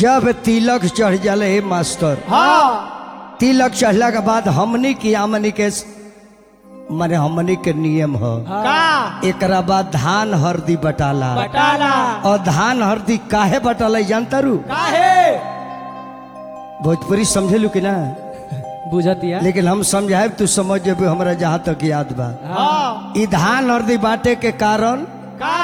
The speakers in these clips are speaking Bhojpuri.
जब तिलक चढ़ जाले हे मास्टर हाँ तिलक चढ़ला के बाद हमनी की आमनी के माने हमनी के नियम ह का एकरा बाद धान हरदी बटाला बटाला और धान हरदी काहे बटाला जानता रू काहे भोजपुरी समझेलू कि ना बुझतिया लेकिन हम समझाए तू समझ जेबे हमरा जहाँ तक याद बा हाँ ई धान हरदी बाटे के कारण का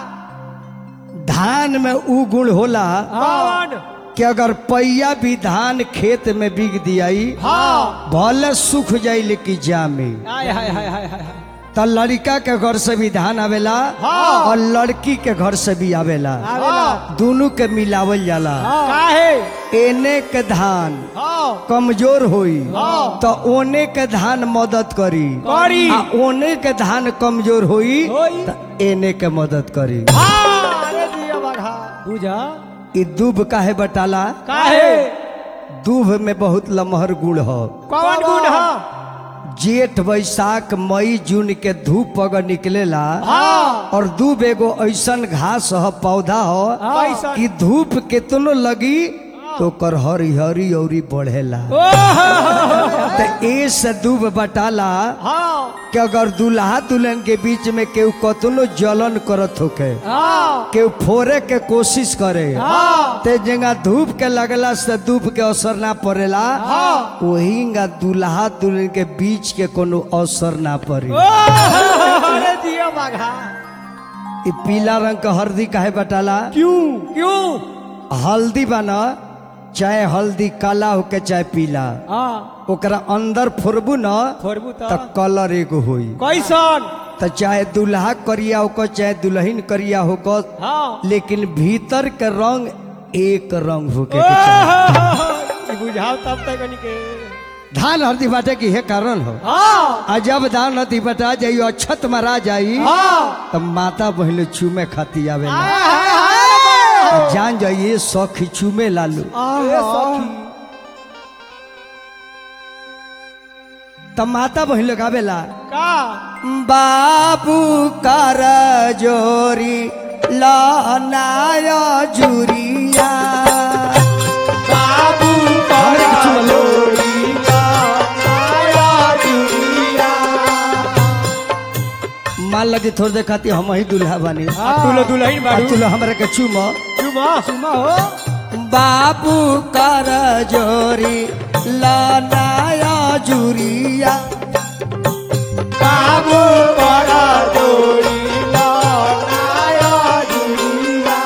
धान में उ गुण होला कौन कि अगर पैया भी धान खेत में बिग दियाई हाँ भले सूख जाई लेकिन जामे हाय हाय हाय हाय हाय तो लड़का के घर से भी धान आवेला हाँ। और लड़की के घर से भी आवेला आवेला दोनों के मिलावल जाला काहे एने के धान हाँ कमजोर होई हाँ। तो ओने के धान मदद करी करी। आ ओने के धान कमजोर होई होई। तो एने के मदद करी हाँ अरे दिया बघा बुझा ई दूब काहे बटाला काहे दूब में बहुत लमहर गुण हो कौन गुण है जेठ बैसाख मई जून के धूप अगर निकलेला हाँ और दूब एगो ऐसन घास ह पौधा हो कैसन? कि धूप केतनो लगी तो ओकर हरिहरी औरी बढ़ेला ओह तो ए से दूब बटाला हाँ कि अगर दूल्हा दुल्हन के बीच में केहू कतनो जलन करत होके हाँ केहू फोड़े के कोशिश करे हाँ ते जगह धूप के लगला से धूप के असर ना पड़ेला हाँ। वही दूल्हा दुल्हन के बीच के कोनो असर ना पड़ी ओह, अरे दिया बघा ई पीला रंग के हल्दी काहे बटाला क्यों क्यों हल्दी बना चाहे हल्दी काला होके चाहे पीला हाँ ओकरा अंदर फोड़बू न फोड़बू तो तो कलर एगो होई कैसन तो चाहे दूल्हा करिया होकर चाहे दुल्हन करिया होकर हाँ लेकिन भीतर के रंग एक रंग होके के चाही। ओह, बुझाओ तब तक के धान हल्दी बाटे की हे कारण हो हाँ आ जब धान हल्दी बटा जाई अक्षत मरा जाई हाँ तब माता बहन चूमे खाती आवे जान जाइए सखी चूमे लालू तब माता बहन लोग आवेला का बाबू कर जोरी लनाया जुरिया बाबू हमरे के चूमा लो। मान लगी थोड़ी देर खाती हम ही दूल्हा बानी तू लो दुल्हन आ बाड़ू तू लो हमरा के चूमा चुमा चुमा हो बाबू कर जोरी लनाया जुरिया बाबू बड़ा जोड़ी लाया जुड़िया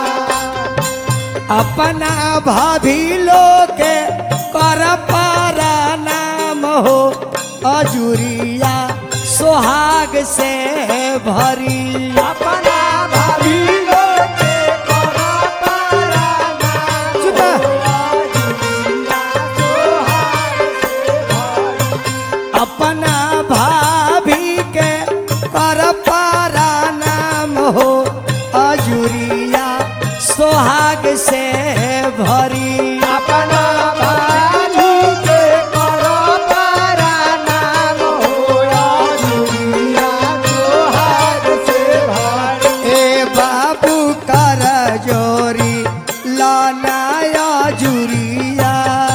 अपना भाभी लोग के कर पारा नाम हो अजुरिया सोहाग से भरी अपना भाभी लोग के करा पारा नाम चुपा अपना भाभी के कर पारा नाम हो अजुरिया सोहाग से भरी अपना भाभी के करा पारा नाम होया जुड़िया जोहार से भारी ए बाबू कर जोरी लानाया जुरिया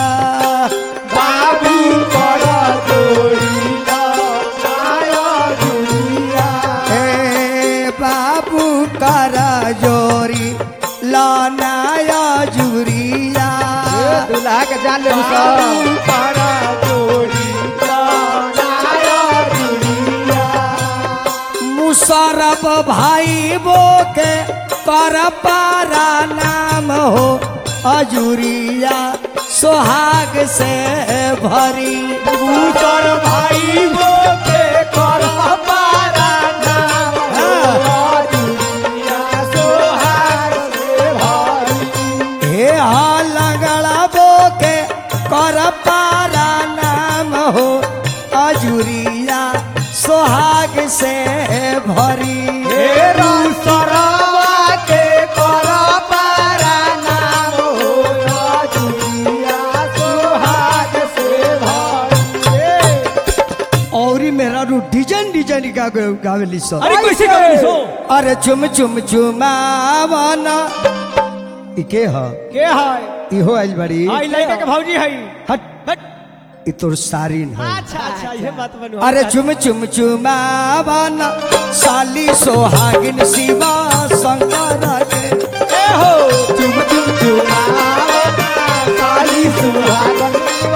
बाबू बड़ा जोड़ी लाया जुड़िया ए बाबू कर जोरी लानाया जुरिया दूल्हा के जान ले बाबू बड़ा जोड़ी लाया जुड़िया मुसरब भाई बो के कर पारा नाम हो अजुरिया सोहाग से भरी दूसर भाई वो के कर पारा नाम होया जुड़िया सोहार से भारी हे हा लगड़ा बो के कर पारा नाम हो अजुरिया सोहाग से भरी हेरा सरावा के करा पारा नाम होया जुड़िया सोहाग से भारी और मेरा रू डिजाइन डिजाइन गा गावेली सर अरे कैसे गावेली सो अरे चुम चुम चुमावना ई के ह के है इहो आइल बड़ी आई लड़का के भौजी है हट हट ई तोर सारिन है अच्छा अच्छा ये बात बनू अरे चुम चुम चुमावाना साली सोहागिन शिवा शंकर के ए हो चुम चुम चुमावा काली सुहागन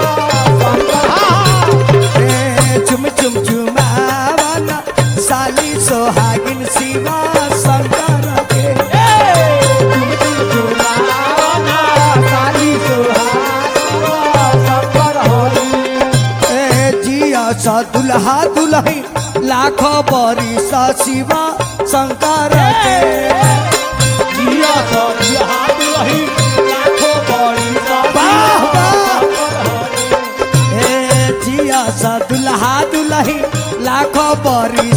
ए, चुम चुम चुमावाना साली सोहागिन शिवा शंकर के चुम चुम चुमावा काली सुहागन संकर होई ए जिया सा दुल्हा दुल्ही लाखों बरी सा शिवा शंकर के जिया तो जिया दुलही लाखों बड़ी वाह, वाह। ए जिया सा दुल्हा दुल्ही लाखों बरी